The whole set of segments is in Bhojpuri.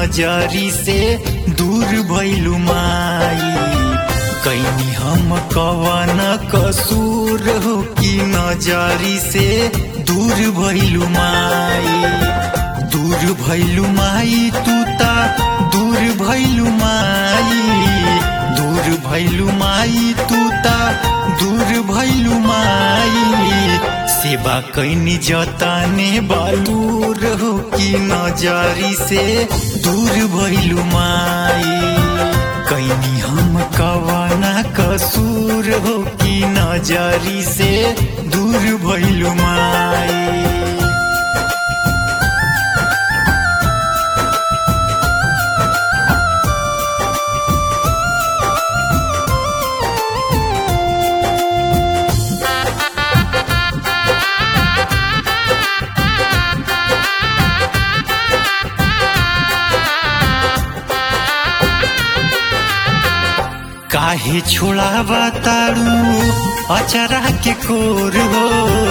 नजरी से दूर भैलू माई कैनी हम कवन कसूर हो कि नजरी से दूर भैलू माई दूर भैलू माई तू ता दूर भैलू माई दूर भैलू माई तू ता दूर भैलू माई सेवा कैनी जताने बालूर हो कि नजरी से दूर भैलू माई कैनी हम कवाना कसूर हो कि नजरी से दूर भैलू माई काहे छोड़ावा तारू अचरा के कोर हो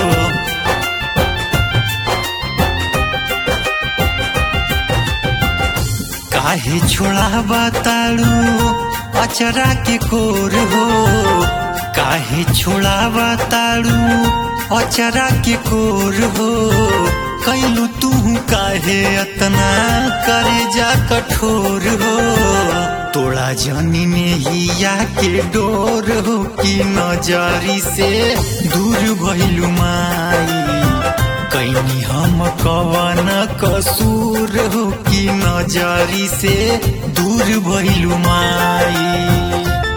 काहे छोड़ावा तारू अचरा के कोर हो काहे छोड़ावा तारू अचरा के कोर हो कैलू तू काहे अतना करे जा कठोर हो तोड़ा जनी में हिया के डोर हो कि नजरी से दूर भैलू माई कैनी हम कवन कसूर हो कि नजरी से दूर भैलू माई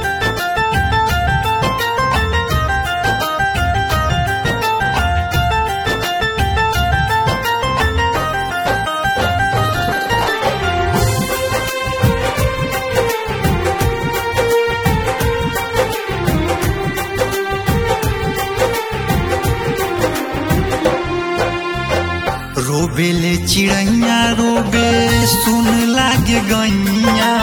रोबेले चिड़ैया रोबे सुन लागे गैया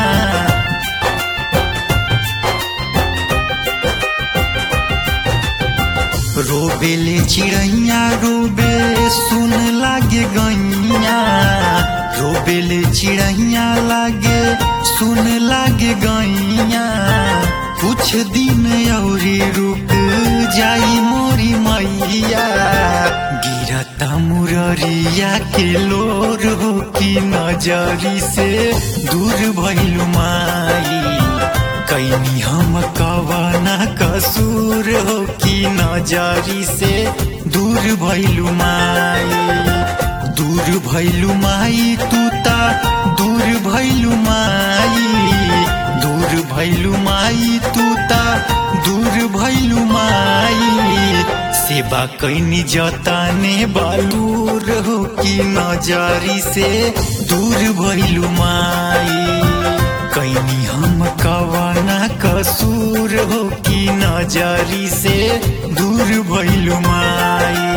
रोबेले चिड़ैया रोबे सुन लागे गैया रोबेले चिड़ैया लागे सुन लागे गैया कुछ दिन औरी रुक जाई मोरी मैया गिरता मुररिया के लोर हो कि नजरी से दूर भैलू माई कैनी हम कवाना कसूर हो कि नजरी से दूर भैलू माई दूर भैलू माई तू ता दूर भैलू माई दूर भैलू माई तू ता दूर भैलू माई सेवा कैनी जताने बालूर हो कि नजरी से दूर भैलू माई कैनी हम कवाना कसूर हो कि नजरी से दूर भैलू माई